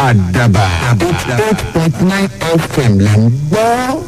àdàbà eight point nine fm là ń gbọ́.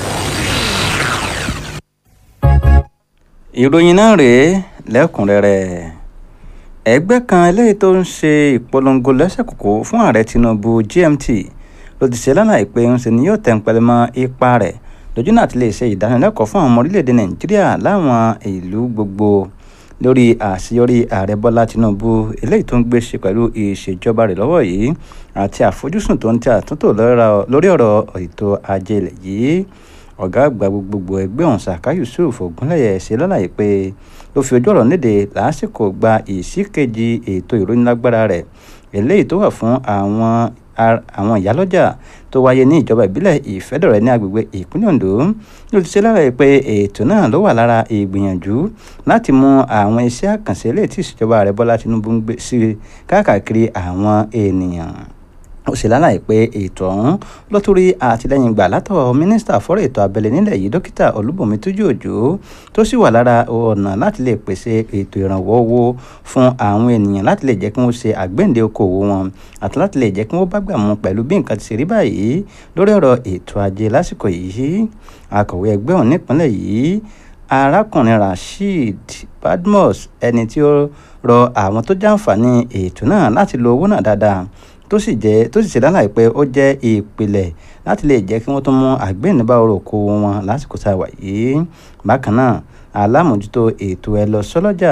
ìròyìn náà rèé lẹ́kùnrẹ́rẹ́ ẹgbẹ́ kan eléyìí tó ń ṣe ìpolongo lẹ́sẹ̀kòkò fún ààrẹ tinubu gmt ló ti ṣe lánàá pé ń ṣe ni yóò tẹ̀ ń pẹlẹ mọ́ ipa rẹ̀ lójú náà ti lè ṣe ìdánilẹ́kọ̀ọ́ fún àwọn ọmọ orílẹ̀-èdè nàìjíríà láwọn ìlú gbogbo lórí àṣeyọrí ààrẹ bọ́lá tinubu eléyìí tó ń gbé ṣe pẹ̀lú ìṣèjọba rẹ̀ lọ́wọ́ yìí àti àfojúsùn tó ń tẹ àtúntò lórí ọ̀rọ̀ ètò ajé ilẹ̀ yìí ọ̀gá àgbà gbogbogbò ẹgbẹ́ ọ̀hún saka yusuf ogunlẹ̀yẹ ṣe lálàyé pé ló fi ojú ọ̀rọ̀ léde lásìkò gba ìsíkejì ètò ìrónílágbára rẹ̀ eléyìí tó wà fún àwọn àwọn ìyálọ́jà tó wáyé ní ìjọba ìbílẹ̀ ìfẹ́dọ̀rẹ́ ní agbègbè ìpínlẹ̀ ondo ló ti ṣe lálàyé pé ètò náà ló wà lára ìgbìyànjú láti mú àwọn iṣẹ́ àkànṣe eléyìí tí ìṣèjọba ààrẹ bọ́lá tinubu ń gbé sí káàkiri àwọn ènìyàn ó sì lálàyé pé ètò ọ̀hún ló tún rí àtìlẹ́yìn gbà látọ̀ mínísítà fọ́rọ̀ ètò abẹ́lé nílẹ̀ yìí dókítà olúbùnmi tójú òjò tó sì wà lára ọ̀nà láti lè pèsè ètò ìrànwọ́ owó fún àwọn ènìyàn láti lè jẹ́ kí wọ́n ṣe àgbéǹde okòwò wọn àti láti lè jẹ́ kí wọ́n bá gbà mú pẹ̀lú bí nǹkan ti ṣe rí báyìí lórí ọ̀rọ̀ ètò ajé lásìkò yìí akọ̀wé ẹgbẹ́ ọ̀hún nípínlẹ̀ yìí arákùnrin rasheed badmus ẹni tí ó rọ àwọn tó jàǹfààní ètò náà láti lo owó náà dáadáa tó sì jẹ́ tó sì ṣe lálàyé pé ó jẹ́ ìpìlẹ̀ láti lè jẹ́ kí wọ́n tún mú àgbẹ̀nibá ọrọ̀ okòwò wọn lásìkò tá a wà yìí bákan náà alámòjútó ètò ẹ lọ sọ́lọ́jà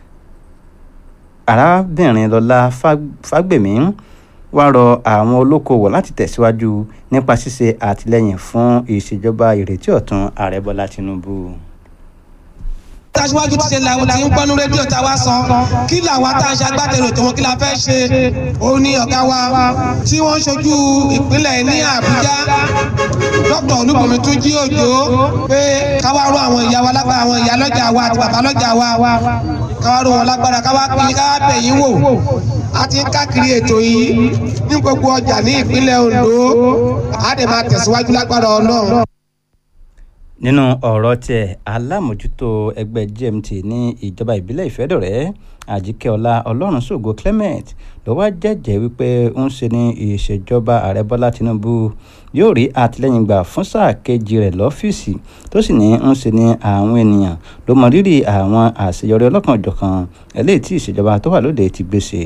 arábìnrin lọ́lá fágbèmí wá rọ àwọn olókoòwò láti tẹ̀síwájú nípa ṣíṣe àtìlẹ́yìn fún ìṣèjọba ìrètí ọ̀tun ààrẹ bọ́lá tinubu tàṣíwájú ti ṣe làwọn tí ń gbọ́nú rédíò tá a wá sọ kí làwọn tá a ṣe agbátẹrù ètò wọn kí la fẹ́ ṣe òun ni ọ̀gá wa tí wọ́n ń ṣojú ìpínlẹ̀ ní àbújá dr olúbùnmi tún jí òjò pé káwá ró àwọn ìyá wa lágbára àwọn ìyá lọ́jà wa àti bàbá lọ́jà wa káwá ró wọn lágbára káwá pín káwá bẹ̀yìn wò a ti ń káàkiri ètò yìí ní gbogbo ọjà ní ìpínlẹ̀ ondo a dẹ̀ máa tẹ̀síwájú lágbára ọlọ́run nínú ọ̀rọ̀ tiẹ̀ alámòjútó ẹgbẹ́ gmt ní ìjọba ìbílẹ̀ ìfẹ́dọ̀rẹ́ àjíkẹ́ọlá ọlọ́runṣògo clement ló wá jẹ́jẹ́ wípé ń ṣe ní ìṣèjọba ààrẹ bọ́lá tinubu yóò rí àtìlẹ́yìn gbà fún sáà kejì rẹ̀ lọ́fíìsì tó sì ní ń ṣe ní àwọn ènìyàn ló mọ rírì àwọn àṣeyọrí ọlọ́kanòjọ̀kan eléyìí tí ìṣèjọba tó wà lóde ti gbèsè.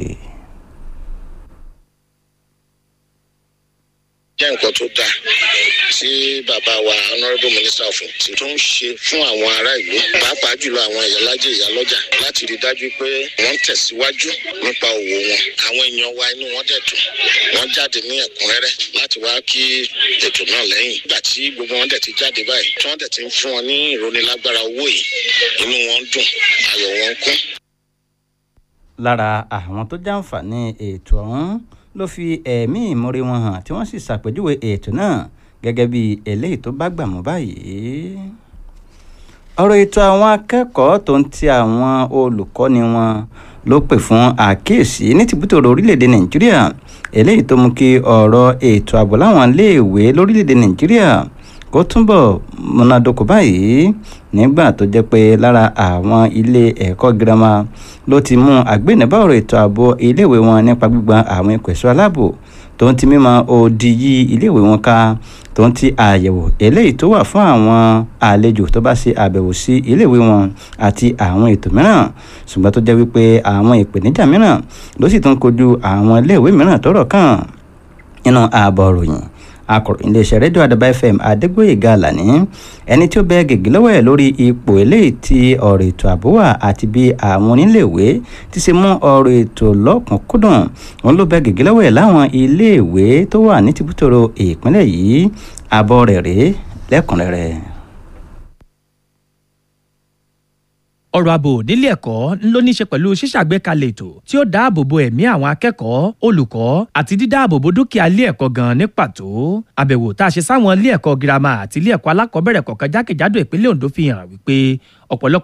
jẹ́ nǹkan tó dáa tí bàbá wa honourable minister fún tí tó ń ṣe fún àwọn ará ìlú pàápàá jùlọ àwọn ìyálájẹ ìyálọ́jà láti rí dájú pé wọ́n ń tẹ̀síwájú nípa òwò wọn àwọn èèyàn wa inú wọn dẹ̀ dùn wọ́n jáde ní ẹ̀kúnrẹ́rẹ́ láti wá kí ètò náà lẹ́yìn nígbà tí gbogbo wọn dẹ̀ ti jáde báyìí tí wọ́n dẹ̀ ti ń fún wọn ní ìrónilágbára owó yìí inú wọn dùn ayọ̀ wọn kún. lára àwọn tó jàǹfààní ètò ọ̀hún ló fi ẹ̀mí ìmoore wọn hàn tí wọ́n sì ṣàpèjúwe ètò náà gẹ́gẹ́ bí eléyìí tó bá gbà mú báyìí. ọ̀rọ̀ ètò àwọn akẹ́kọ̀ọ́ tó ń ti àwọn olùkọ́ni wọn ló pè fún àkíyèsí ní tìbútòrò orílẹ̀-èdè nàìjíríà eléyìí tó mú kí ọ̀rọ̀ ètò ààbò láwọn iléèwé lórílẹ̀-èdè nàìjíríà kó túbọ̀ múnádóko báyìí nígbà tó jẹ́ pé lára àwọn ilé ẹ̀kọ́ girama ló ti mú àgbénibá ọ̀rọ̀ ètò ààbò iléèwé wọn nípa gbígba àwọn ikọ̀ ẹ̀ṣọ́ aláàbò tó ń ti mímọ odi yí iléèwé wọn ká tó ń ti àyẹ̀wò eléyìí tó wà fún àwọn àlejò tó bá ṣe àbẹ̀wò sí iléèwé wọn àti àwọn ètò mìíràn ṣùgbọ́n tó jẹ́ wípé àwọn ìpèníjà mìíràn ló sì tún kojú àwọn iléèwé mìíràn tọ́rọ̀ kàn nínú ààbọ̀ ròyìn akọ̀ròyìn iléeṣẹ́ rédíò àdàbà fm adégbòyèga àlàní ẹni tí ó bẹ gègé lọ́wọ́ ẹ̀ lórí ipò eléyìí tí ọ̀rọ̀ ètò ààbò wà àti bí àwọn oníléèwé ti ṣe mú ọ̀rọ̀ ètò lọ́kùnkúndùn wọn ló bẹ gègé lọ́wọ́ ẹ̀ láwọn iléèwé tó wà ní tìbútòrò ìpínlẹ̀ yìí àbọ̀ rẹ̀ rèé lẹ́kùnrẹ́rẹ́. ọ̀rọ̀ ààbò nílé ẹ̀kọ́ ló ní í ṣe pẹ̀lú ṣíṣàgbékalẹ̀ ètò tí ó dáàbò bo ẹ̀mí àwọn akẹ́kọ̀ọ́ olùkọ́ àti dídáàbò bo dúkìá ilé ẹ̀kọ́ gan ní pàtó àbẹ̀wò tá a ṣe sáwọn ilé ẹ̀kọ́ girama àti ilé ẹ̀kọ́ alákọ̀ọ́bẹ̀rẹ̀ kọ̀ọ̀kan jákèjádò ìpínlẹ̀ Ondo fi hàn wípé ọ̀pọ̀lọpọ̀